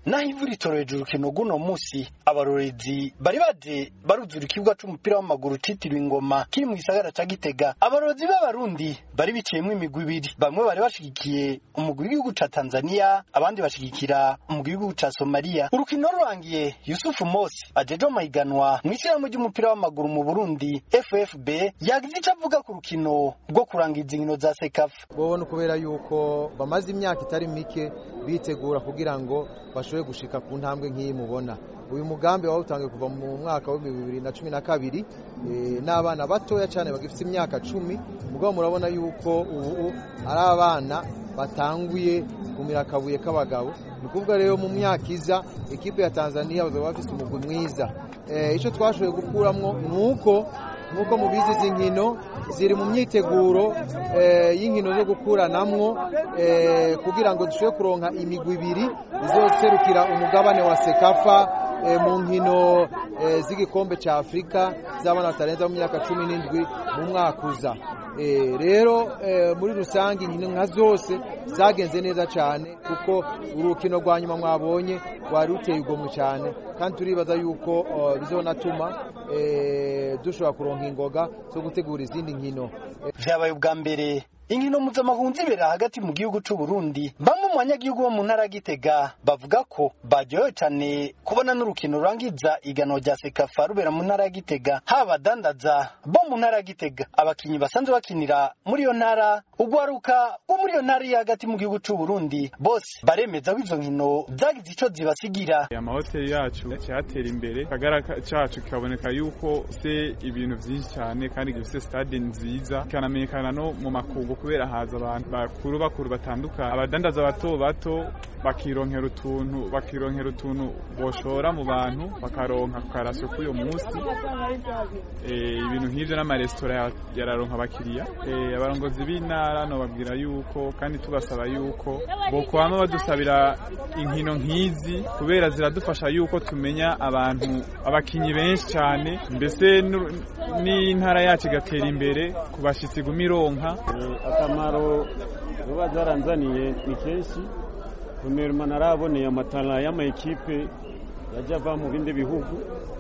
naho ivu ritoreje urukino rw'uno musi abarorezi bari baje baruzura ikibuga c'umupira w'amaguru citiriwe ingoma kiri mu gisagara ca gitega abarorezi b'abarundi bari biciyemwo imigwi ibiri bamwe bari bashigikiye umugwi w'igihugu ca tanzania abandi bashigikira umugwi w'igihugu ca somaliya urukino rurangiye yusufu mosi ajeje amahiganwa mw'ishirahamwe ry'umupira w'amaguru mu burundi ffb yagize ico avuga ku rukino rwo kurangiza inkino za sekafa bobona kubera yuko bamaze imyaka itari mike bitegura kugira ngo bashobore gushika ku ntambwe nk'iyi mubona uyu mugambi wawutangiye kuva mu mwaka w'ibihumbi bibiri na cumi na kabiri n'abana batoya cyane bagifite imyaka cumi mugabo murabona yuko ubu ari abana batanguye kumira akabuye k'abagabo ni ukuvuga rero mu myaka iza ekipe ya tanzania bazaba bafite umugwi mwiza icyo twashoboye gukuramo ni uko nk'uko mubizi izi nkino ziri mu myiteguro y'inkino zo gukuranamwo kugira ngo dushobore kuronka imigwi ibiri izoserukira umugabane wa sekafa mu nkino z'igikombe cya afurika z'abana batarenza mu myaka cumi n'indwi mu mwaka uza rero muri rusange inkino nka zose zagenze neza cyane kuko urukino rwa nyuma mwabonye rwari ruteye igomwe cyane kandi turibaza yuko bizonatuma dushobora kuronka ingoga zo gutegura izindi nkino vyabaye ubwa mbere inkino mpuzamahanga zibera hagati mu gihugu c'u Burundi bamwe mu banyagihugu bo mu ntara ya Gitega bavuga ko baryohewe cane kubona n'urukino rurangiza igano rya Sekafa rubera mu ntara ya Gitega haba abadandaza bo mu ntara ya Gitega abakinyi basanzwe bakinira muri iyo ntara ugwaruka wo muri iyo ntara iri hagati mu gihugu c'u Burundi bose baremeza ko izo nkino zagize ico zibasigira amahoteli yacu cyatera imbere kagara cacu kikaboneka yuko se ibintu vyinshi cyane kandi gifise stade nziza kanamenyekana no mu makungu kubera haza abantu bakuru bakuru batandukanye abadandaza bato bato bakironkera utuntu bakironkera utuntu boshora mu bantu bakaronka karasyo k'uyo munsi ibintu nk'ivyo n'amaresitora yararonka abakiriya abarongozi b'intara nobabwira yuko kandi tubasaba yuko bokwama badusabira inkino nk'izi kubera ziradufasha yuko tumenya abantu abakinyi benshi cyane mbese n'intara yacu igatera imbere ku bashitsi iguma ironka akamaro ziba zaranzaniye ni kenshi kunema naraboneye amatara y'amayikipe yajya ava mu bindi bihugu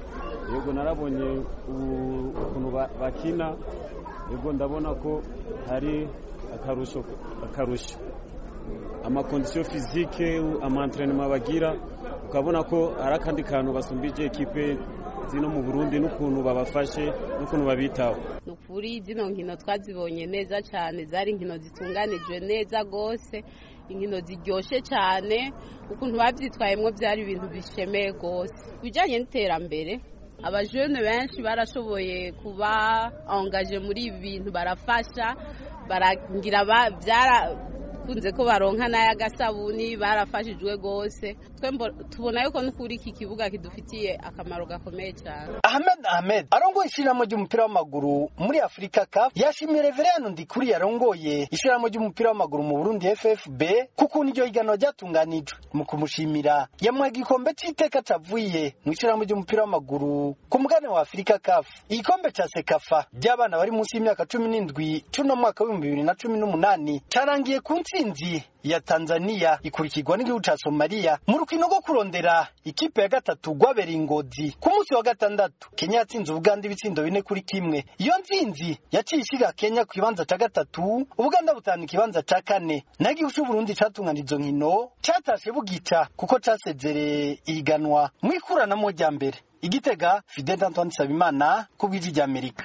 yego narabonye ukuntu bakina yego ndabona ko hari akarusho akarusho amakondisiyo fizike amantrenema bagira ukabona ko hari akandi kantu basumbije ekipe zino mu burundi n'ukuntu babafashe n'ukuntu babitaho ni ukuri zino nkino twazibonye neza cyane zari inkino zitunganijwe neza rwose inkino ziryoshye cyane ukuntu babyitwayemo byari ibintu bishemeye rwose ku bijyanye n'iterambere abajene benshi barashoboye kuba angaje muri ibi bintu barafasha baragira byarakunze ko baronka n'ay'agasabuni barafashijwe rwose tubona yuko n'ukuri iki kibuga kidufitiye akamaro gakomeye cyane ahmed ahmed arongoye ishyirahamwe ry'umupira w'amaguru muri afurika cup yashimiye reveriyano ndikuri yarongoye ishyirahamwe ry'umupira w'amaguru mu burundi ffb kuko iryo higanwa ryatunganijwe mu kumushimira yamuha igikombe cy'iteka cavuye mu ishyirahamwe ry'umupira w'amaguru ku mugabane wa afurika cup igikombe ca sekafa ry'abana bari munsi y'imyaka cumi n'indwi c'uno mwaka w'ibihumbi bibiri na cumi n'umunani carangiye ku ntsinzi ya tanzania ikurikirwa n'igihugu ca somaliya mu rukino rwo kurondera ikipe ya gatatu rwabereye ingozi ku munsi wa gatandatu kenya yatsinze ubuganda ibitsindo bine kuri kimwe iyo ntsinzi yaciye ishyira kenya ku kibanza ca gatatu ubuganda butanu ikibanza ca kane naho igihugu c'uburundi catungana izo nkino catashe bugica kuko casezereye ihiganwa mu ikuranamo rya mbere igitega fidel antoine nsabimana ku bw'ijwi ry'amerika